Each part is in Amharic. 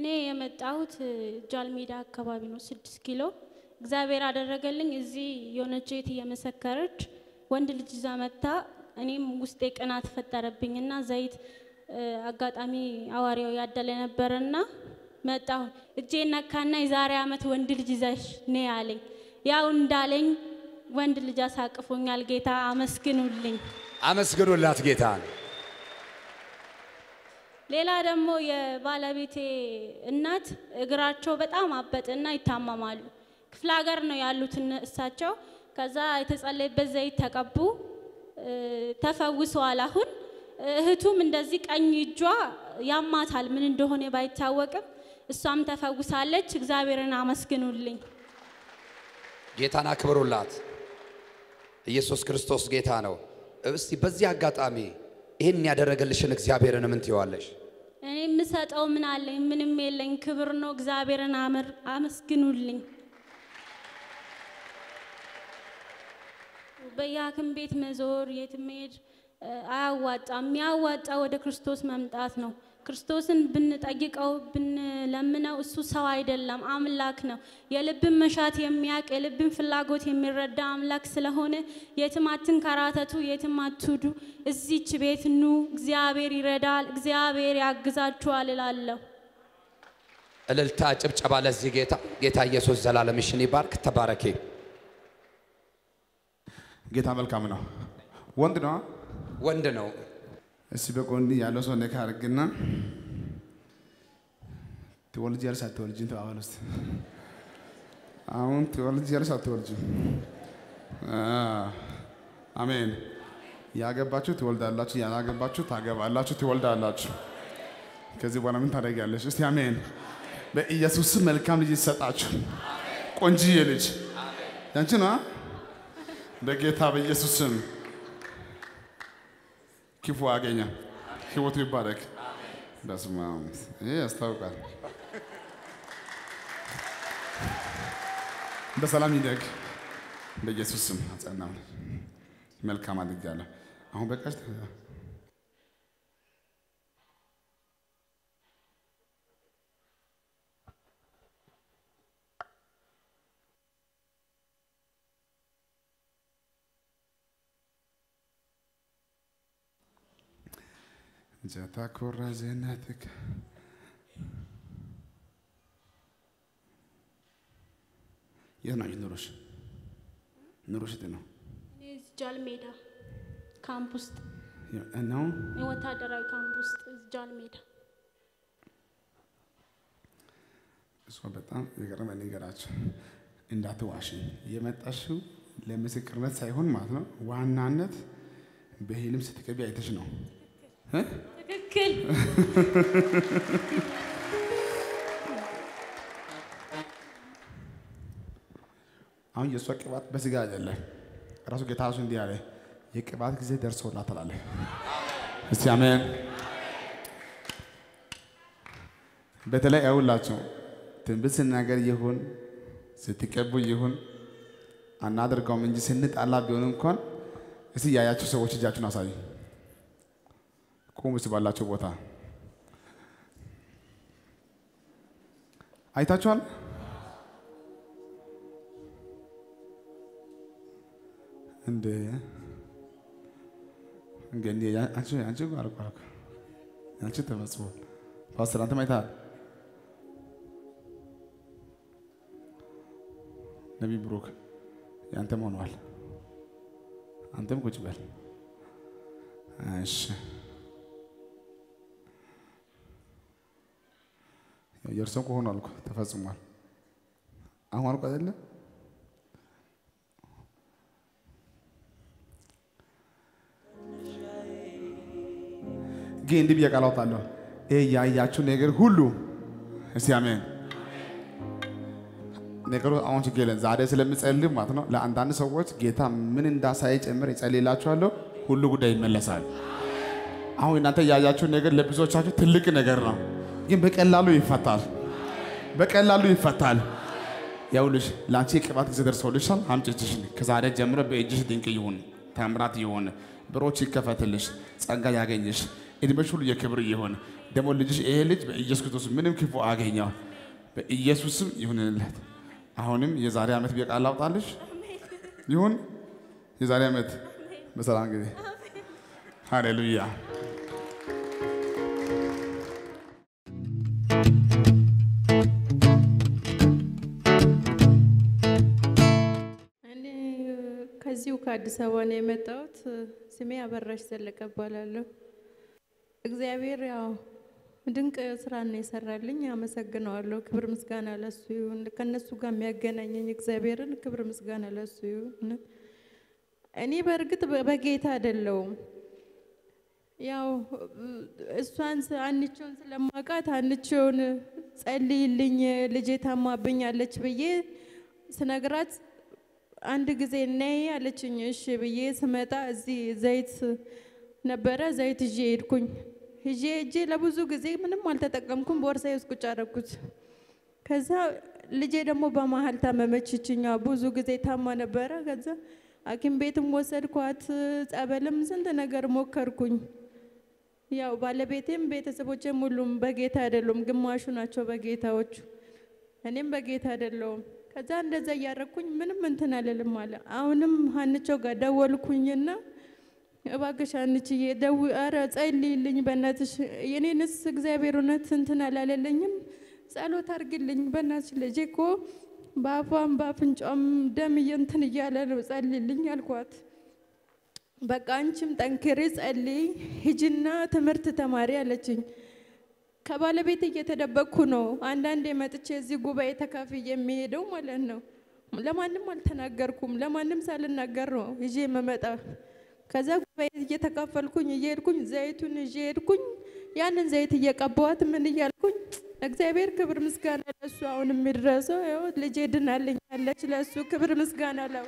እኔ የመጣሁት ጃልሜዳ አካባቢ ነው፣ ስድስት ኪሎ። እግዚአብሔር አደረገልኝ። እዚህ የሆነች እህት እየመሰከረች ወንድ ልጅ ይዛ መታ፣ እኔም ውስጤ ቅናት ፈጠረብኝና ዘይት እ፣ አጋጣሚ አዋሪያው ያደለ ነበረና መጣሁ። እጄ ነካና የዛሬ ዓመት ወንድ ልጅ ይዘሽ ነይ አለኝ። ያው እንዳለኝ ወንድ ልጅ አሳቅፎኛል። ጌታ አመስግኑልኝ። አመስግኑላት ጌታን። ሌላ ደግሞ የባለቤቴ እናት እግራቸው በጣም አበጥና ይታመማሉ። ክፍለ ሀገር ነው ያሉት እነ- እሳቸው። ከዛ የተጸለይበት ዘይት ተቀቡ፣ እ፣ ተፈውሰዋል። አሁን እህቱም እንደዚህ ቀኝ እጇ ያማታል፣ ምን እንደሆነ ባይታወቅም እሷም ተፈውሳለች። እግዚአብሔርን አመስግኑልኝ። ጌታን አክብሩላት። ኢየሱስ ክርስቶስ ጌታ ነው። እስቲ በዚህ አጋጣሚ ይህን ያደረገልሽን እግዚአብሔርን ምን ትይዋለሽ? እኔ የምሰጠው ምን አለኝ? ምንም የለኝ። ክብር ነው። እግዚአብሔርን አምር- አመስግኑልኝ። በየሐኪም ቤት መዞር የት መሄድ እ፣ አያዋጣም። የሚያዋጣ ወደ ክርስቶስ መምጣት ነው። ክርስቶስን ብንጠይቀው ብንለምነው እሱ ሰው አይደለም፣ አምላክ ነው። የልብን መሻት የሚያውቅ የልብን ፍላጎት የሚረዳ አምላክ ስለሆነ የትም አትንከራተቱ፣ የትም አትሂዱ። እዚች ቤት ኑ። እግዚአብሔር ይረዳል፣ እግዚአብሔር ያግዛችኋል እላለሁ። እልልታ፣ ጭብጨባ ለዚህ ጌታ። ጌታ ኢየሱስ ዘላለምሽን ይባርክ። ተባረኬ። ጌታ መልካም ነው። ወንድ ነው። ወንድ ነው። እስቲ በጎን ያለው ሰው ነካ አድርግና ትወልጃለሽ አትወልጂም? ተባባል ውስጥ አሁን ትወልጃለሽ አትወልጂም? አ፣ አሜን። ያገባችሁ ትወልዳላችሁ፣ ያላገባችሁ ታገባላችሁ፣ ትወልዳላችሁ። ከዚህ በኋላ ምን ታደርጊያለሽ? እስቲ አሜን። በኢየሱስ ስም መልካም ልጅ ይሰጣችሁ። ቆንጂዬ ልጅ ያንቺ ነው። በጌታ በኢየሱስ ስም ክፉ አገኘ፣ ህይወቱ ይባረክ። በስመ አብ ይሄ ያስታውቃል። በሰላም ይደግ በኢየሱስ ስም አጸናው። መልካም አድርጋለሁ። አሁን በቃሽ። ጀታ ኮራ ዜናትክ የት ነው ኑሮሽ? ኑሮሽ የት ነው? እኔ እዚህ ጃል ሜዳ ካምፕ ውስጥ እናው የወታደራዊ ካምፕ ውስጥ እዚህ ጃል ሜዳ እሷ በጣም የገረመ ነገራቸው እንዳትዋሽኝ የመጣሽው ለምስክርነት ሳይሆን ማለት ነው። ዋናነት በህልም ስትቀቢ አይተሽ ነው እ? ትክክል። አሁን የእሷ ቅባት በስጋ አይደለም። ራሱ ጌታ ራሱ እንዲህ አለ፣ የቅባት ጊዜ ደርሶላታል አለ። እስቲ አሜን። በተለይ አይውላቸው ትንቢት ስናገር ይሁን ስትቀቡ ይሁን አናደርገውም እንጂ ስንጣላ ቢሆን እንኳን እስቲ ያያችሁ ሰዎች እጃችሁን አሳዩ። ቁሙ እስቲ ባላቸው ቦታ አይታችኋል። እንደ እንግዲህ አንቺ አንቺ አልኩ አልኩ አንቺ ተመጽፏል። ፓስተር አንተም አይተሃል። ነቢይ ብሩክ ያንተም ሆኗል። አንተም ቁጭ በል እሺ። የእርሶም ከሆኑ አልኩ ተፈጽሟል። አሁን አልኩ አይደለ ግን እንዲህ ብዬ ቃል አወጣለሁ። ይሄ ያያችሁ ነገር ሁሉ እስቲ አሜን። ነገሩ አሁን ችግር የለም። ዛሬ ስለምጸልይ ማለት ነው ለአንዳንድ ሰዎች ጌታ ምን እንዳሳየ ጭምር ይጸልይላችኋለሁ። ሁሉ ጉዳይ ይመለሳል። አሁን እናንተ ያያችሁ ነገር ለብዙዎቻችሁ ትልቅ ነገር ነው፣ ግን በቀላሉ ይፈታል። በቀላሉ ይፈታል። ያውልሽ ለአንቺ የቅባት ጊዜ ደርሶልሻል። አምጪ እጅሽን። ከዛሬ ጀምሮ በእጅሽ ድንቅ ይሁን፣ ተአምራት ይሁን። በሮች ይከፈትልሽ፣ ጸጋ ያገኝሽ፣ እድሜሽ ሁሉ የክብር ይሁን። ደግሞ ልጅሽ ይሄ ልጅ በኢየሱስ ክርስቶስ ምንም ክፉ አገኘው በኢየሱስም ይሁንለት። አሁንም የዛሬ ዓመት ቢቃል ላውጣልሽ ይሁን የዛሬ ዓመት በሰላም ጊዜ ሃሌሉያ። እኔ ከዚሁ ከአዲስ አበባ ነው የመጣሁት። ስሜ አበራሽ ዘለቀ እባላለሁ። እግዚአብሔር ያው ድንቅ ስራ ነው የሰራልኝ፣ አመሰግነዋለሁ። ክብር ምስጋና ለሱ ይሁን። ከእነሱ ጋር የሚያገናኘኝ እግዚአብሔርን ክብር ምስጋና ለሱ ይሁን። እኔ በእርግጥ በጌታ አይደለሁም። ያው እሷን ስ- አንቺውን ስለማውቃት አንቺውን ጸልይልኝ ልጄ ታማብኛለች ብዬ ስነግራት አንድ ጊዜ ነይ አለችኝ። እሺ ብዬ ስመጣ እዚህ ዘይት ነበረ፣ ዘይት ይዤ ሄድኩኝ። ይዤ ሄጄ ለብዙ ጊዜ ምንም አልተጠቀምኩም፣ ቦርሳዬ ውስጥ ቁጭ አደረኩት። ከዛ ልጄ ደግሞ በመሀል ታመመች። ይችኛዋ ብዙ ጊዜ ታማ ነበረ። ከዛ ሐኪም ቤትም ወሰድኳት፣ ጸበልም ስንት ነገር ሞከርኩኝ። ያው ባለቤቴም ቤተሰቦቼም ሁሉም በጌታ አይደሉም፣ ግማሹ ናቸው በጌታዎቹ፣ እኔም በጌታ አይደለውም። ከዛ እንደዛ እያረኩኝ ምንም እንትን አልልም አለ። አሁንም ሀንቾ ጋር ደወልኩኝና እባክሽ ሀንችዬ ደው ኧረ ጸልይልኝ በእናትሽ የኔንስ እግዚአብሔር እውነት እንትን አላለልኝም፣ ጸሎት አርግልኝ በእናትሽ ልጄ እኮ በአፏም በአፍንጫም ደም እንትን እያለ ነው ጸልይልኝ አልኳት። በቃ አንቺም ጠንክሪ ጸልይ፣ ሂጂና ትምህርት ተማሪ አለችኝ። ከባለቤት እየተደበቅኩ ነው አንዳንዴ መጥቼ እዚህ ጉባኤ ተካፍዬ የሚሄደው ማለት ነው። ለማንም አልተናገርኩም። ለማንም ሳልናገር ነው ይዤ የምመጣ። ከዛ ጉባኤ እየተካፈልኩኝ እየሄድኩኝ ዘይቱን ይዤ ሄድኩኝ። ያንን ዘይት እየቀባዋት ምን እያልኩኝ እግዚአብሔር ክብር ምስጋና ለሱ አሁን የሚድረሰው ይኸው ልጄ ድናልኛለች። ለሱ ክብር ምስጋና ለው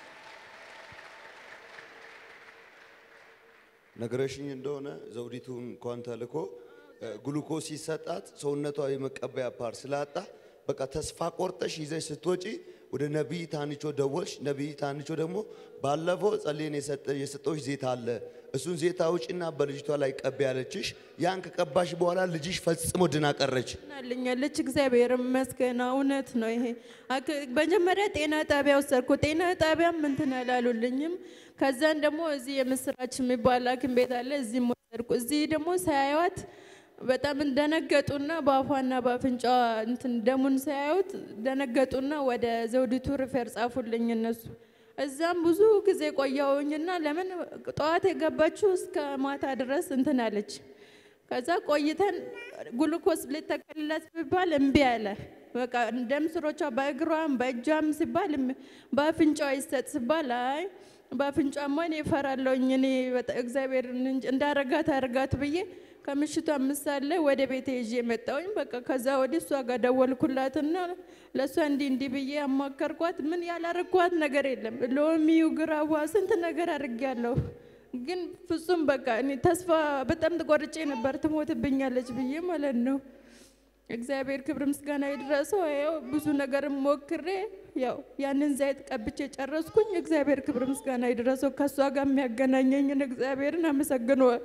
ነገረሽኝ እንደሆነ ዘውዲቱ እንኳን ተልኮ ግሉኮስ ሲሰጣት ሰውነቷ የመቀበያ ፓር ስላጣ በቃ ተስፋ ቆርጠሽ ይዘሽ ስትወጪ ወደ ነቢይ ታንቾ ደወልሽ። ነቢይ ታንቾ ደግሞ ባለፈው ጸሌን የሰጠዎች ዜት አለ እሱን ዜት አውጪና በልጅቷ ላይ ቀቢ ያለችሽ። ያን ከቀባሽ በኋላ ልጅሽ ፈጽሞ ድና ቀረች። ናልኛለች እግዚአብሔር ይመስገን። እውነት ነው ይሄ። አክ- መጀመሪያ ጤና ጣቢያ ወሰድኩ። ጤና ጣቢያም እንትን አላሉልኝም። ከዛን ደግሞ እዚህ የምስራች የሚባል ሐኪም ቤት አለ። እዚህም ወሰድኩ። እዚህ ደግሞ ሳያዩት በጣም እንደነገጡና በአፏና በአፍንጫዋ እንትን ደሙን ሳያዩት ደነገጡና ወደ ዘውዲቱ ሪፌር ጻፉልኝ እነሱ። እዛም ብዙ ጊዜ ቆየሁኝና ለምን ጠዋት የገባችው እስከ ማታ ድረስ እንትን አለች። ከዛ ቆይተን ግሉኮስ ልተከልላት ቢባል እምቢ አለ። በቃ ደም ስሮቿ በእግሯም በእጇም ሲባል እምቢ- በአፍንጫዋ ይሰጥ ሲባል አይ በአፍንጫማ እኔ እፈራለሁኝ እኔ በጣም እግዚአብሔር እንዳረጋት አርጋት ብዬ ከምሽቱ አምስት ሰዓት ላይ ወደ ቤቴ ይዤ መጣሁኝ። በቃ ከዛ ወዲህ እሷ ጋር ደወልኩላትና ለእሷ እንዲህ እንዲህ ብዬ አማከርኳት። ምን ያላረግኳት ነገር የለም። ሎሚው፣ ግራዋ ስንት ነገር አድርጌያለሁ። ግን ፍጹም በቃ እኔ ተስፋ በጣም ተቆርጬ ነበር ትሞትብኛለች ብዬ ማለት ነው። እግዚአብሔር ክብር ምስጋና ይድረሰው። ያው ብዙ ነገር ሞክሬ ያው ያንን ዘይት ቀብቼ ጨረስኩኝ። እግዚአብሔር ክብር ምስጋና ይድረሰው። ከእሷ ጋር የሚያገናኘኝን እግዚአብሔርን አመሰግነዋል።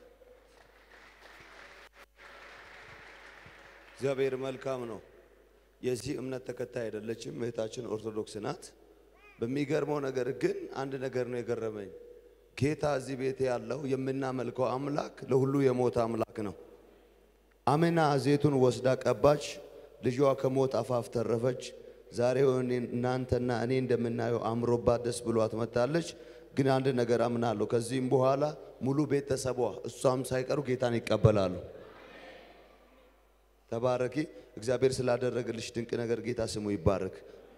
እግዚአብሔር መልካም ነው። የዚህ እምነት ተከታይ አይደለችም፣ እህታችን ኦርቶዶክስ ናት። በሚገርመው ነገር ግን አንድ ነገር ነው የገረመኝ። ጌታ እዚህ ቤት ያለው የምናመልከው አምላክ ለሁሉ የሞተ አምላክ ነው። አሜና ዘይቱን ወስዳ ቀባች፣ ልጇ ከሞት አፋፍ ተረፈች። ዛሬ እኔ- እናንተና እኔ እንደምናየው አምሮባት ደስ ብሏት መጥታለች። ግን አንድ ነገር አምናለሁ፣ ከዚህም በኋላ ሙሉ ቤተሰቧ እሷም ሳይቀሩ ጌታን ይቀበላሉ። ተባረኪ። እግዚአብሔር ስላደረገልሽ ድንቅ ነገር ጌታ ስሙ ይባረክ።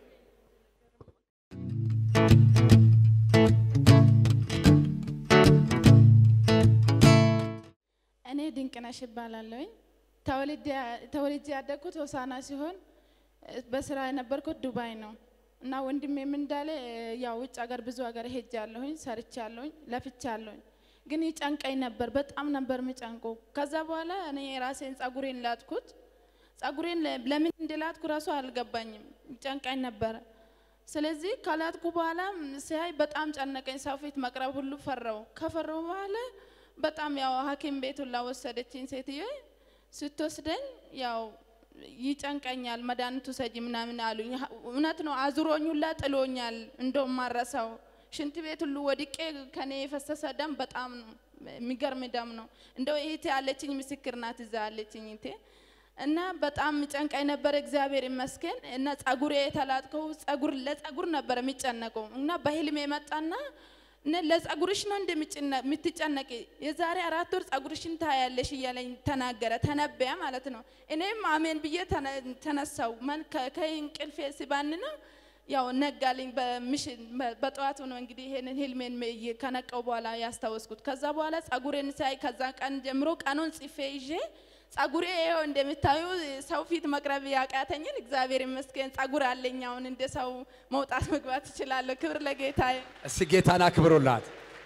እኔ ድንቅነሽ እባላለሁኝ። ተወልጄ ያደግኩት ሆሳና ሲሆን እ፣ በስራ የነበርኩት ዱባይ ነው እና ወንድሜም እንዳለ እ፣ ያው ውጭ ሀገር ብዙ ሀገር ሄጃለሁኝ፣ ሰርቻለሁኝ፣ ለፍቻለሁኝ። ግን ይጨንቀኝ ነበር፣ በጣም ነበር የሚጨንቁ። ከዛ በኋላ እኔ ራሴን ጸጉሬን ላጥኩት። ጸጉሬን ለ- ለምን እንደላጥኩ ራሱ አልገባኝም፣ ይጨንቀኝ ነበረ። ስለዚህ ካላጥኩ በኋላ ሲያይ በጣም ጨነቀኝ። ሰው ፊት መቅረብ ሁሉ ፈራው። ከፈራው በኋላ በጣም ያው ሐኪም ቤት ሁላ ወሰደችኝ ሴትዮ። ስትወስደኝ ያው ይጨንቀኛል፣ መድኃኒቱ ሰጂ ምናምን አሉኝ። እውነት ነው፣ አዙሮኝ ሁላ ጥሎኛል። እንደውም ማረሳው ሽንት ቤት ሁሉ ወድቄ ከኔ የፈሰሰ ደም በጣም ነው የሚገርም ደም ነው። እንደው እህቴ ያለችኝ ምስክር ናት፣ እዛ ያለችኝ እህቴ እና በጣም ጨንቃኝ ነበር። እግዚአብሔር ይመስገን እና ጸጉሬ የተላጥከው ጸጉር ለጸጉር ነበር የሚጨነቀው እና በህልሜ መጣና እነ ለጸጉርሽ ነው እንደምትጨነቂ የዛሬ አራት ወር ጸጉርሽን ታያለሽ እያለኝ ተናገረ፣ ተነበያ ማለት ነው። እኔም አሜን ብዬ ተነ- ተነሳው መን ከ- ከእንቅልፌ ሲባንና ያው ነጋልኝ። በምሽት በጠዋቱ ነው እንግዲህ ይሄንን ህልሜን ም- ከነቀው በኋላ ያስታወስኩት። ከዛ በኋላ ጸጉሬን ሳይ ከዛ ቀን ጀምሮ ቀኑን ጽፌ ይዤ ጸጉሬ ይኸው እንደምታዩ ሰው ፊት መቅረብ ያቃተኝን እግዚአብሔር ይመስገን ጸጉር አለኝ። አሁን እንደ ሰው መውጣት መግባት እችላለሁ። ክብር ለጌታዬ። እስቲ ጌታን አክብሩላት።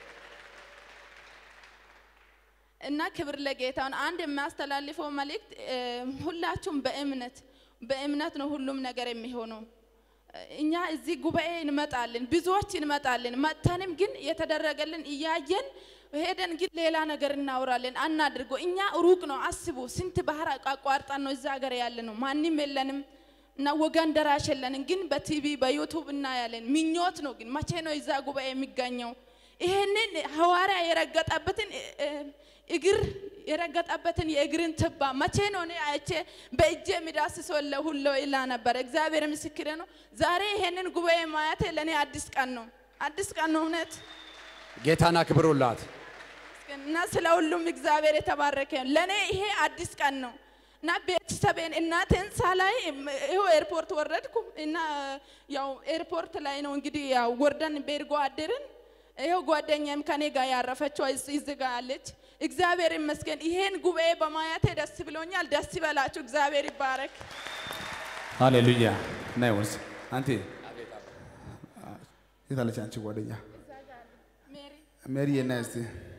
እና ክብር ለጌታውን አንድ የሚያስተላልፈው መልእክት እ፣ ሁላችሁም በእምነት በእምነት ነው ሁሉም ነገር የሚሆነው። እኛ እዚህ ጉባኤ እንመጣለን፣ ብዙዎች እንመጣለን። መጥተንም ግን የተደረገልን እያየን ሄደን ግን ሌላ ነገር እናወራለን። አናድርጎ እኛ ሩቅ ነው። አስቡ፣ ስንት ባህር አቋርጠን ነው እዛ ሀገር ያለ ነው። ማንም የለንም እና ወገን ደራሽ የለንም። ግን በቲቪ በዩቱብ እናያለን። ምኞት ነው። ግን መቼ ነው እዛ ጉባኤ የሚገኘው? ይሄንን ሐዋርያ የረገጠበትን እ- እ- እግር የረገጠበትን የእግርን ትባ መቼ ነው እኔ አይቼ በእጄ የሚዳስሰው ሁሉ ይላ ነበር። እግዚአብሔር ምስክሬ ነው። ዛሬ ይሄንን ጉባኤ ማየቴ ለእኔ አዲስ ቀን ነው። አዲስ ቀን ነው እውነት ጌታን አክብሩላት። እና ስለ ሁሉም እግዚአብሔር የተባረከ ይሁን። ለእኔ ይሄ አዲስ ቀን ነው እና ቤተሰቤን እናቴን ሳላይ ይኸው ኤርፖርት ወረድኩ እና ያው ኤርፖርት ላይ ነው እንግዲህ ያው ወርደን ቤርጎ አደርን። ይኸው ጓደኛም ከኔ ጋር ያረፈችው እዚህ እዚህ ጋር አለች። እግዚአብሔር ይመስገን። ይሄን ጉባኤ በማየቴ ደስ ብሎኛል። ደስ ይበላችሁ። እግዚአብሔር ይባረክ። ሃሌሉያ። ናይ ወርስ አንቲ የት አለች አንቺ ጓደኛ ሜሪ ሜሪ እና እስቲ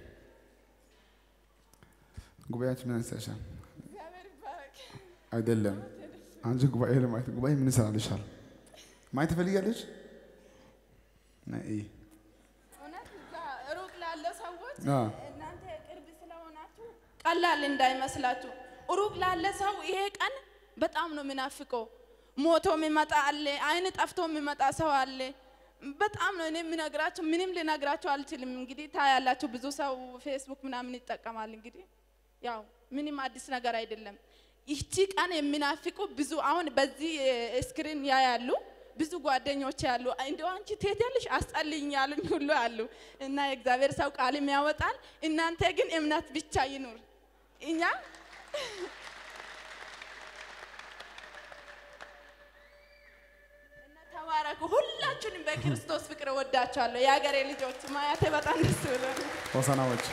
ጉባኤያችን ምን ያንሳሻል? እግዚአብሔር ይባረክ። አይደለም አንቺ ጉባኤ ለማየት ጉባኤ ምን ይሰራልሻል? ማየት ትፈልጊያለሽ? ነይ እይ። እውነት እዛ ሩቅ ላለ ሰዎች አ እናንተ ቅርብ ስለሆናችሁ ቀላል እንዳይመስላችሁ። ሩቅ ላለ ሰው ይሄ ቀን በጣም ነው የሚናፍቀው። ሞቶ የሚመጣ አለ፣ አይን ጠፍቶ የሚመጣ ሰው አለ። በጣም ነው እኔ የምነግራችሁ፣ ምንም ልነግራችሁ አልችልም። እንግዲህ ታያላችሁ፣ ብዙ ሰው ፌስቡክ ምናምን ይጠቀማል። እንግዲህ ያው ምንም አዲስ ነገር አይደለም። ይቺ ቀን የሚናፍቁ ብዙ አሁን በዚህ ስክሪን ያያሉ ብዙ ጓደኞች ያሉ እንደው አንቺ ትሄጃለሽ አስጸልይኝ ያሉኝ ሁሉ አሉ። እና የእግዚአብሔር ሰው ቃልም ያወጣል። እናንተ ግን እምነት ብቻ ይኑር። እኛ እና ተባረኩ። ሁላችሁንም በክርስቶስ ፍቅር እወዳችኋለሁ። የሀገሬ ልጆች ማያቴ በጣም ደስ ብሎኛል። ሆሳናዎች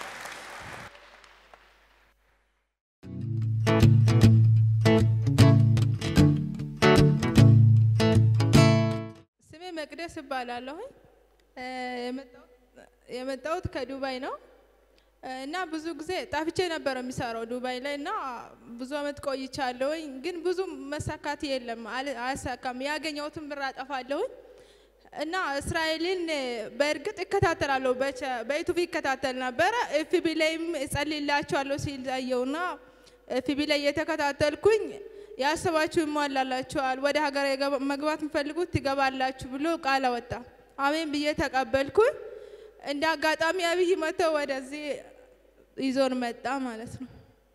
ስሜ መቅደስ እባላለሁኝ። እ፣ የመጣሁት- የመጣሁት ከዱባይ ነው እ፣ እና ብዙ ጊዜ ጣፍቼ ነበር የሚሰራው ዱባይ ላይ እና ብዙ አመት ቆይቻለሁኝ። ግን ብዙ መሳካት የለም፣ አል- አያሳካም። ያገኘሁትን ብር አጠፋለሁኝ እና እስራኤልን እ፣ በእርግጥ እከታተላለሁ። በቸ- በዩቱብ ይከታተል ነበረ። ኤፍቢ ላይም እጸልይላችኋለሁ ሲል አየሁና ኤፍቢ ላይ እየተከታተልኩኝ ያሰባችሁ ይሟላላችኋል፣ ወደ ሀገር የገባ- መግባት የምፈልጉት ትገባላችሁ ብሎ ቃል አወጣ። አሜን ብዬ ተቀበልኩኝ። እንደ አጋጣሚ አብይ መጥተው ወደዚህ ይዞን መጣ ማለት ነው።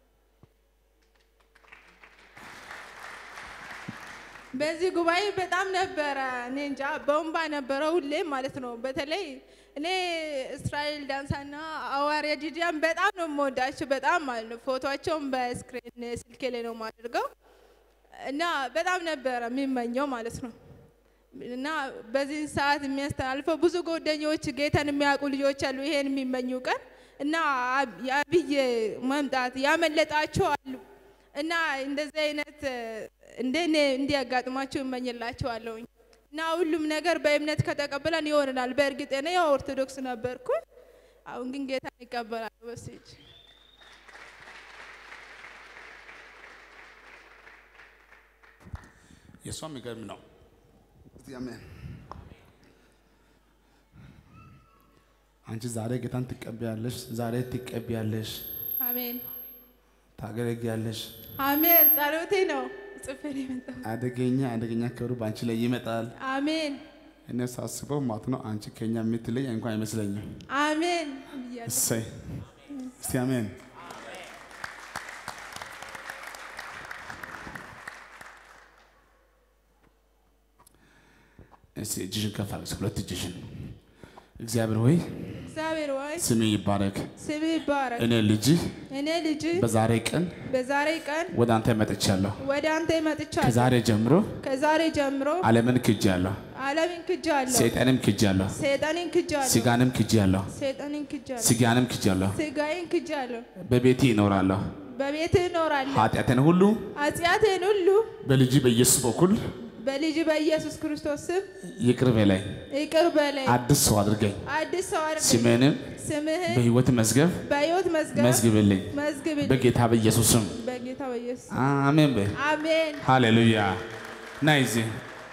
በዚህ ጉባኤ በጣም ነበረ እኔ እንጃ በወንባ ነበረ ሁሌ ማለት ነው። በተለይ እኔ እስራኤል ዳንሳና አዋርያ ዲዲያን በጣም ነው የምወዳቸው በጣም ማለት ነው። ፎቶቸውን በስክሪን ስልኬ ላይ ነው የማደርገው እና በጣም ነበረ የሚመኘው ማለት ነው። እና በዚህ ሰዓት የሚያስተላልፈው ብዙ ጓደኞች ጌታን የሚያውቁ ልጆች አሉ፣ ይሄን የሚመኙ ቀን እና አብ- የአብይ መምጣት ያመለጣቸው አሉ እና እንደዚህ አይነት እንደኔ እንዲያጋጥማቸው እመኝላቸዋለሁኝ። እና ሁሉም ነገር በእምነት ከተቀበለን ይሆንናል። በእርግጥ እኔ ያው ኦርቶዶክስ ነበርኩ፣ አሁን ግን ጌታን ይቀበላለሁ። በስጅ የእሷ የሚገርም ነው። እስቲ አሜን አንቺ ዛሬ ጌታን ትቀበያለሽ፣ ዛሬ ትቀበያለሽ፣ አሜን ታገለግያለሽ። አሜን። ጸሎቴ ነው ጽፌ ነው የመጣሁት። አደገኛ አደገኛ ክብሩ በአንቺ ላይ ይመጣል። አሜን እኔ ሳስበው ማለት ነው አንቺ ከኛ የምትለይ እንኳን አይመስለኝም። አሜን ብያለሁ። እሰይ እስቲ አሜን። እስቲ እጅሽን ከፍ አድርጊ፣ ሁለት እጅሽን። እግዚአብሔር ሆይ እግዚአብሔር ሆይ ስሜ ይባረክ። ስም ይባረክ። እኔ ልጅህ እኔ ልጅ በዛሬ ቀን በዛሬ ቀን ወደ አንተ መጥቻለሁ። ወደ አንተ መጥቻለሁ። ከዛሬ ጀምሮ ከዛሬ ጀምሮ ዓለምን ክጃለሁ፣ ዓለምን ክጃለሁ፣ ሰይጣንም ክጃለሁ፣ ሰይጣንን ክጃለሁ፣ ስጋንም ክጃለሁ፣ ሰይጣንን ክጃለሁ፣ ስጋንም ክጃለሁ። ስጋዬን ክጃለሁ። በቤቴ ይኖራለሁ። በቤትህ እኖራለሁ። ኃጢአትን ሁሉ ኃጢአቴን ሁሉ በልጅ በኢየሱስ በኩል በልጅ በኢየሱስ ክርስቶስ ስም ይቅር በላይ ይቅር በለኝ። አዲስ ሰው አድርገኝ። አዲስ ሰው አድርገኝ። ስምህንም ስምህን በሕይወት መዝገብ በሕይወት መዝገብ መዝግብልኝ መዝግብልኝ። በጌታ በኢየሱስ ስም በጌታ በኢየሱስ አሜን በይ። አሜን። ሃሌሉያ። ና እዚህ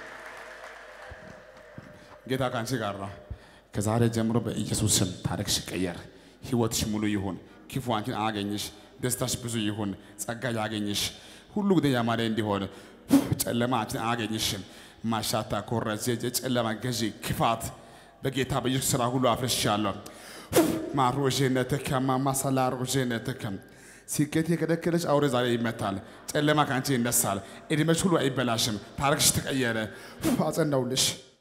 ጌታ ከአንቺ ጋር ነው። ከዛሬ ጀምሮ በኢየሱስ ስም ታሪክሽ ይቀየር፣ ህይወትሽ ሙሉ ይሁን፣ ክፉ አንቺን አያገኝሽ፣ ደስታሽ ብዙ ይሁን፣ ጸጋ ያገኝሽ፣ ሁሉ ጊዜ ያማረ እንዲሆን፣ ጨለማ አንቺን አያገኝሽም። ማሻታ ኮረዜ የጨለማ ገዢ ክፋት በጌታ በኢየሱስ ስራ ሁሉ አፍርሻለሁ። ማሮዤነትከ ማማሰላሮዤነትከ ስኬት የከለከለች አውሬ ዛሬ ይመታል። ጨለማ ከአንቺ ይነሳል። እድሜሽ ሁሉ አይበላሽም። ታሪክሽ ተቀየረ። አጸናውልሽ።